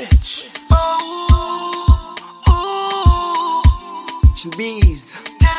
Swift. Chimbiza.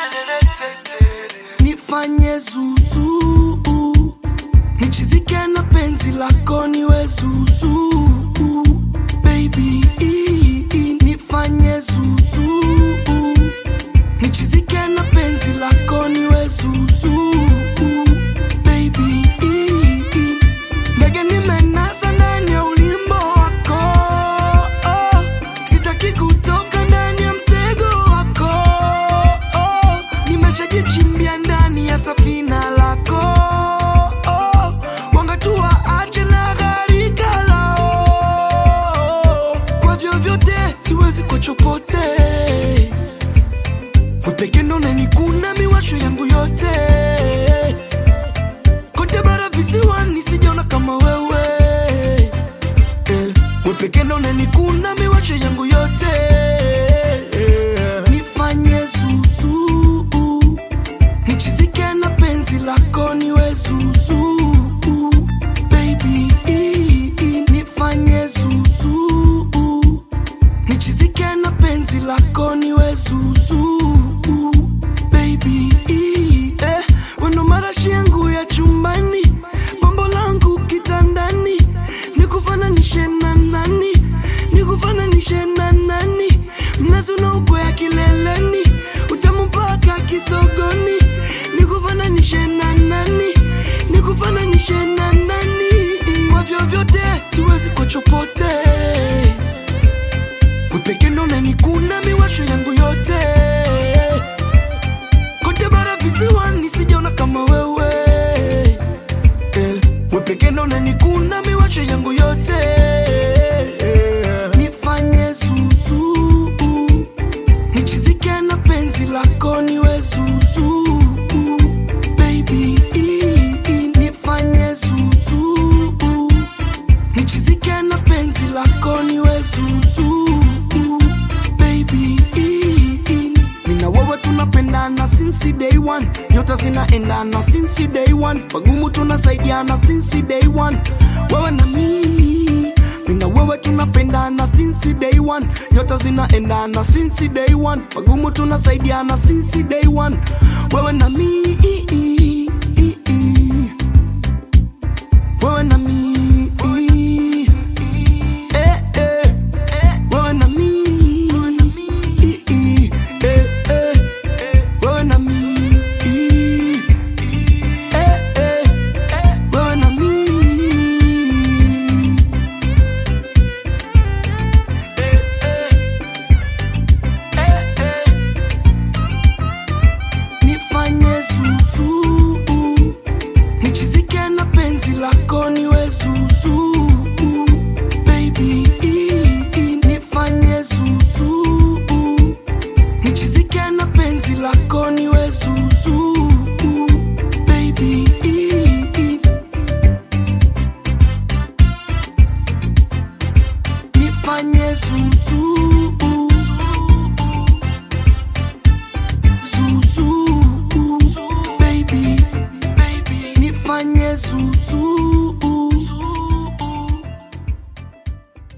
Nifanye zuzu nichizike na penzi lako niwe zuzu baby nifanye zuzu nichizike na penzi lako niwe zuzu baby ndege nimenasa ndani ya ulimbo wako oh, sitaki kutoka ndani ya mtego wako oh, nimeshajichimbia ndani ya safina lako oh, wangatua ache na gharika lao kwa vyovyote siwezi kwa chopote wepeke ndo unanikuna miwasho yangu yote kote bara visiwani sijaona kama wewe eh, wepeke ndo unanikuna miwasho yangu yote eh, nifanye zuzu nichizike na penzi lako niwe zuzu baby nifanye zuzu nichizike na penzi lako niwe zuzu baby eh, weno marashi yangu ya chumbani bombo langu kitandani nikufananishe na nani nikufananishe na nani mnazi unaokwea kileleni utamu mpaka kisogoni nikufananishe na nani nikufananishe na nani kwa vyovyote siwezi kwa chopote wepeke ndo unanikuna miwasho yangu yote kote bara visiwani sijaona kama wewe eh, wepeke ndo unanikuna miwasho yangu yote eh, nifanye zuzu nichizike na penzi lako niwe zuzu baby nifanye zuzu nichizike na penzi lako niwe zuzu baby mina wewe tunapendana since day one nyota zinaendana since day one pagumu tunasaidiana since day one wewe na mi mina wewe tunapendana since day one nyota zinaendana since day one pagumu tunasaidiana since day one wewe na mi